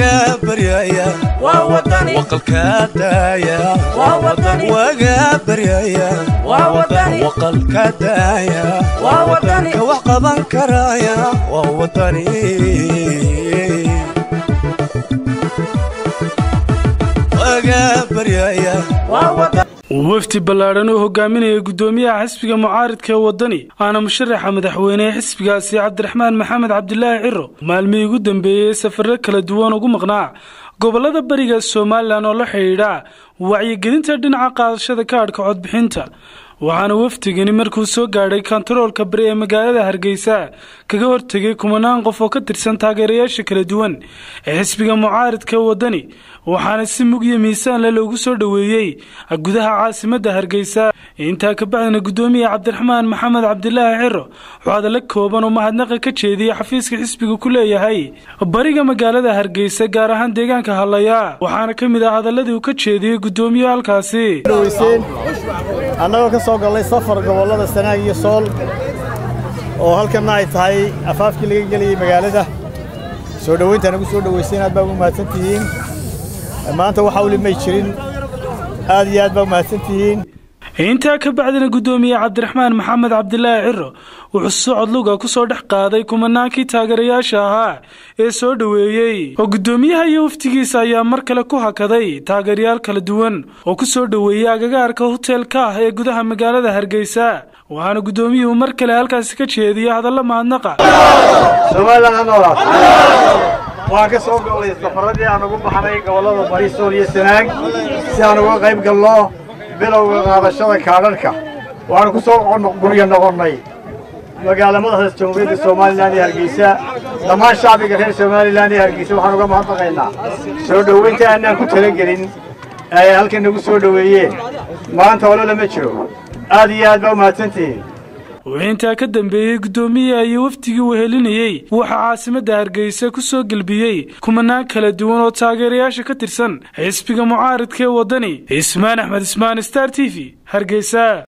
waga baryaya waqalka daaya waga baryaya waqalka daaya ka wax qaban karaya waa wadani waga baryaya wafdi ballaadhan oo hogaaminaya guddoomiyaha xisbiga mucaaridka ee waddani aana musharaxa madaxweyne ee xisbigaasi cabdiraxmaan maxamed cabdilaahi ciro maalmihii ugu dambeeyey safarro kala duwan ugu maqnaa gobollada bariga somalilan oo la xidhiidha wacyigelinta dhinaca qaadashada kaadhka codbixinta waxaana wafdigani markuu soo gaadhay kontaroolka bari ee magaalada hargeysa kaga hortegay kumanaan qof oo ka tirsan taageerayaasha kala duwan ee xisbiga mucaaridka waddani waxaana si mugyo miisaanle loogu soo dhoweeyey gudaha caasimadda hargeysa intaa kabacdina guddoomiya cabdiraxmaan maxamed cabdilaahi ciro wuxuu hadallo kooban oo mahadnaqa ka jeediyey xafiiska xisbiga ku leeyahay bariga magaalada hargeysa gaar ahaan deegaanka hallaya waxaana ka mid ah hadaladii uu ka jeediyey guddoomiye halkaasi annagoo ka soo gallay safar gobollada sanaag iyo sool oo halkanna ay tahay afaafkii laga gelayay magaalada soo dhowayntaan ugu soo dhowaysay aad baa ugu mahadsan tihiin maanta waxa weli may jirin aad iyo aad baa u mahadsan tihiin intaa ka bacdina guddoomiye cabdiraxmaan maxamed cabdilaahi ciro wuxuu socod luga ku soo dhex qaaday kumanaankii taageerayaasha ahaa ee soo dhoweeyey oo guddoomiyaha iyo waftigiisa ayaa mar kale ku hakaday taageerayaal kala duwan oo ku soo dhoweeyey agagaarka hoteelka ah ee gudaha magaalada hargeysa waxaana guddoomiyuhu mar kale halkaasi ka jeediyey hadallo mahadnaqa waan ka soo gollay safarradii aan ugu baxnay gobollada bari sool iyo sanaag si aan uga qayb galno bilowga qaadashada kaadharhka waxaanu ku soo guryo noqonnay magaala madaxda jamhuuriyadda somalilan iyo hargeysa dhammaan shacbiga reer somalilan iyo hargeysa waxaan uga mahadnaqaynaa soo dhowaynta aanaan ku talagelin ay halkan nagu soo dhoweeyeen maanta olo lama jiro aad iyo aad baa u mahadsantihiin wuxuu intaa ka dambeeyey guddoomiyaha iyo wafdigii wehelinayey waxaa caasimadda hargeysa ku soo gelbiyey kumanaan kala duwan oo taageerayaasha ka tirsan xisbiga mucaaridka ee waddani ismaan axmed ismaan star t v hargeysa